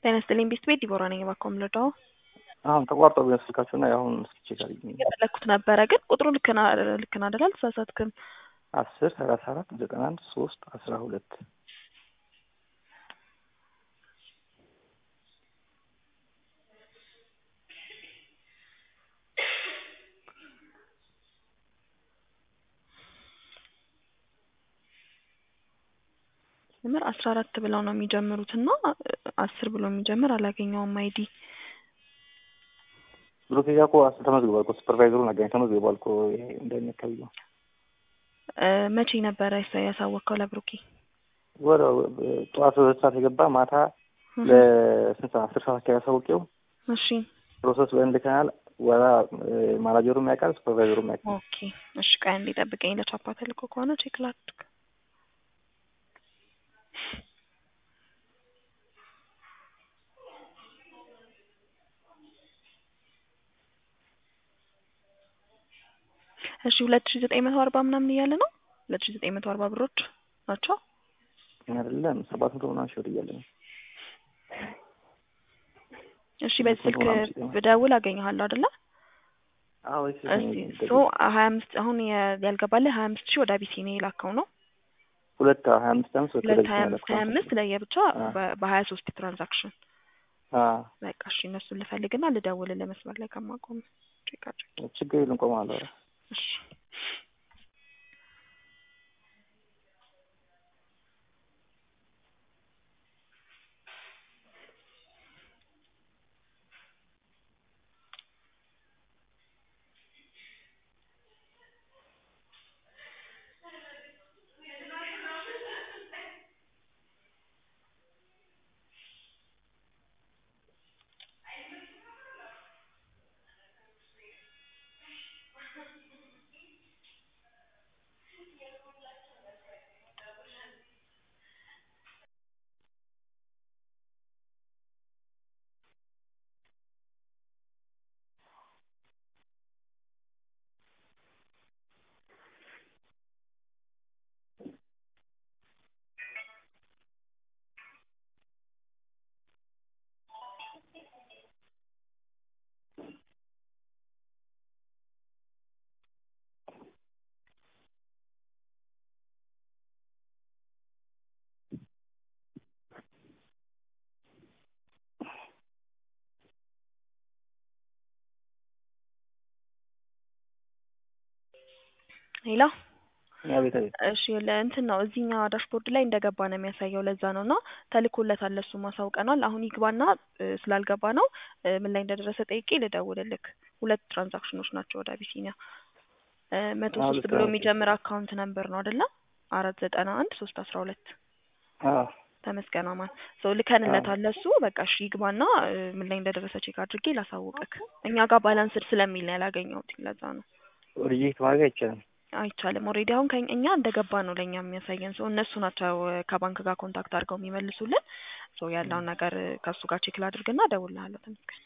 ጤና ይስጥልኝ ቤት ቤት ዲቦራ ነኝ። እባክዎ የምንረዳው አሁን ተቋርጦ ቢሆን ስልካችሁ እና የአሁን ስልክ ቼክ አድርጊ። የፈለግኩት ነበረ ግን ቁጥሩ ልክ ና- ልክ ነው አይደል? አልተሳሳትክም። አስር ሰላሳ አራት ዘጠና አንድ ሶስት አስራ ሁለት ምር አስራ አራት ብለው ነው የሚጀምሩት እና አስር ብሎ የሚጀምር አላገኘውም አይዲ ብሩኬ ጋር እኮ አስ- ተመዝግቧል እኮ ሱፐርቫይዘሩን አገኝ ተመዝግቧል እኮ ይሄ እንደሚያካባቢ ነው። እ፣ መቼ ነበረ ያሳ- ያሳወቅከው ለብሩኬ? ወደ ጠዋት ሁለት ሰዓት የገባ ማታ ለስንት ሰዓት አስር ሰዓት አካባቢ ያሳውቂው እሺ ፕሮሰስ ወይም ልከናል። ወራ ማናጀሩም ያውቃል ሱፐርቫይዘሩም ያውቃል። ኦኬ እሺ ቆይ አንዴ ጠብቀኝ ለቻፓ ተልኮ ከሆነ ቼክ ላድርግ እሺ ሁለት ሺ ዘጠኝ መቶ አርባ ምናምን እያለ ነው ሁለት ሺ ዘጠኝ መቶ አርባ ብሮች ናቸው አይደለም ሰባት መቶ ምናምን ሺህ ብር እያለ ነው። እሺ በዚህ ስልክ ምናምን ሲገባ። ብደውል አገኘሃለሁ አይደለ አዎ እሺ እሺ ሶ ሀያ አምስት አሁን የ- ያልገባልህ ሀያ አምስት ሺህ ወደ አቢሲኒ የላከው ነው ሁለት ሀያ አምስት አምስት ሁለት ሀያ አምስት ሀያ አምስት ለየብቻ አ። በ- በሀያ ሶስት ትራንዛክሽን በቃ እሺ እነሱን ልፈልግና ልደውልልህ መስመር ላይ ከማቆም ቼክ አድርግ ችግር የለም ቆማለሁ። ኧረ እሺ ሌላ አቤት አቤት እሺ ለእንትን ነው እዚህኛ ዳሽቦርድ ላይ እንደገባ ነው የሚያሳየው። ለዛ ነው እና ተልኮለታል፣ ለሱ ማሳውቀናል። አሁን ይግባና እ፣ ስላልገባ ነው እ፣ ምን ላይ እንደደረሰ ጠይቄ ልደውልልክ። ሁለት ትራንዛክሽኖች ናቸው ወደ አቢሲኒያ እ፣ መቶ አዎ፣ ሶስት ልክ ብሎ ነው። የሚጀምር አካውንት ነምበር ነው አይደለ? አራት ዘጠና አንድ ሶስት አስራ ሁለት አዎ ተመስገን አማን ሰው ልከንለታል። ለሱ በቃ እሺ ይግባና እ፣ ምን ላይ እንደደረሰ ቼክ አድርጌ ላሳውቅክ። እኛ ጋር ባላንስድ ስለሚል ነው ያላገኘሁት። ለዛ ነው ሪጀክት ማድረግ አይቻልም። አይቻልም። ኦልሬዲ አሁን ከኝ እኛ እንደገባ ነው ለእኛ የሚያሳየን። ሰው እነሱ ናቸው እ፣ ከባንክ ጋር ኮንታክት አድርገው የሚመልሱልን። ሰው ያለውን ነገር እ፣ ከእሱ ጋር ቼክ ላድርግና እደውልልሃለሁ። ተመስገን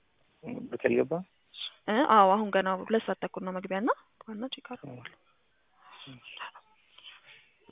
በቀል ገባ እ፣ አዎ አሁን ገና ሁለት ሰዓት ተኩል ነው መግቢያና ዋና ቼክ አድርገዋል።